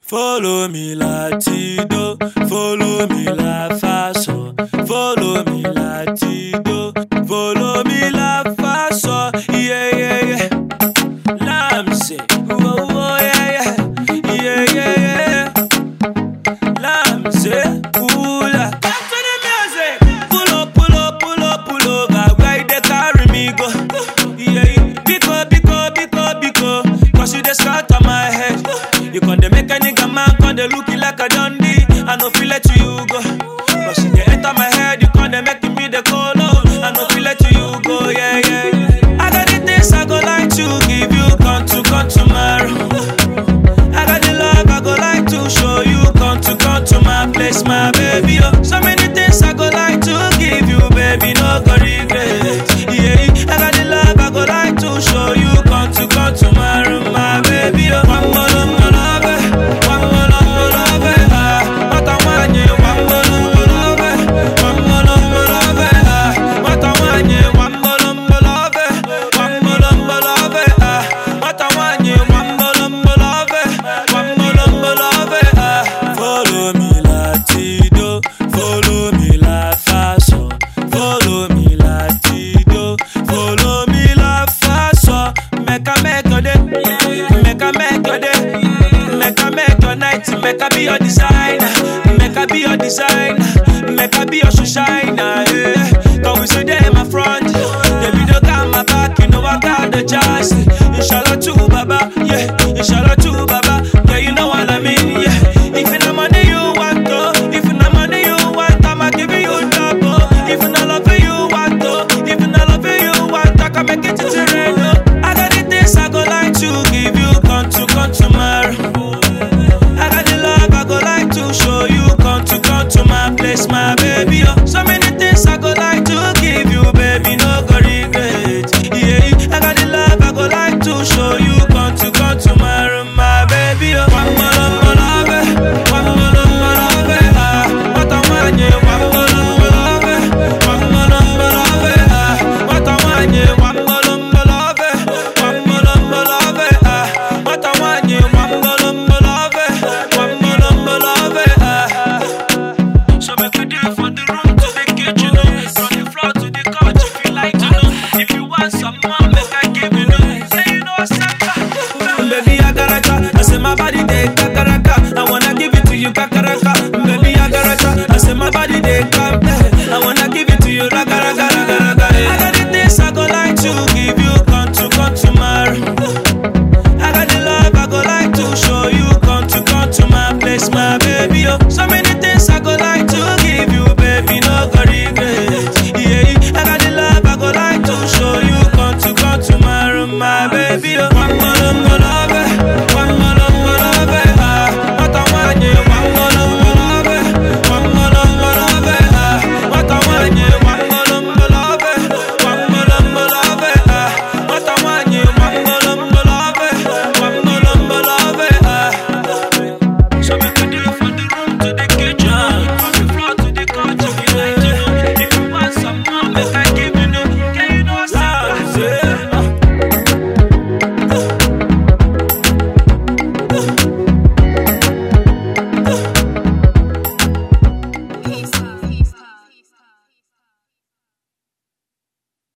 Follow me latido, follow me la fa so, follow me latido, follow me la fa so, yeah yeah yeah. Lamse, oh oh yeah yeah, yeah yeah yeah. Lamse, ooh la. Come to the music. Pull up, pull up, pull up, pull over. Why they carry me go? Yeah, yeah. Biko, biko, biko, biko. Cause you just start on my head. You con dey make a nigga man con dey look you like a dundee. I no feel let you go. Cause you dey enter my head, you con dey make me the colo. I no feel let you go, yeah, yeah. I got the things I go like to give you, come to, come tomorrow. I got the love I go like to show you. Come to come to my place, my baby. Oh. So many things I go like to give you, baby. No go regret. Yeah, I got the love I go like to show you. Come to come to my room, my baby. Oh. One more, one more love, eh. one more, one more love. eh. Ah, what I want, yeah. One more, one more love, eh. one more, one more love. eh. Ah, what I want, yeah. One more, one more love, eh. one more, one more love. eh. Ah, what I want, yeah. One more, one more love, eh. one more, one more love. eh. Ah, follow me latido, follow me la fa so, follow me latido, follow me la fa so. Make a make your day, make a make your day, make a make your night, make a be your designer, make a be your designer, make a be your shoe shiner. Yeah. Cause we say they in my front, they be the got my back, you know I got the chance. Inshallah too, Baba, yeah, inshallah too, Baba, yeah, you know what I mean, yeah. If it's not money you want, to, if it's not money you want, I'ma give you double. If it's not love you want, to, if it's not love you want, I can make it to rain. oh. I got the things I go like to give you, come to, come tomorrow. I got the love I go like to show you. Come to come to my place, my baby. Oh. So many things I go like to give you, baby. No go regret. Yeah, I got the love I go like to show you. Come to come to my room, my baby. Oh. One more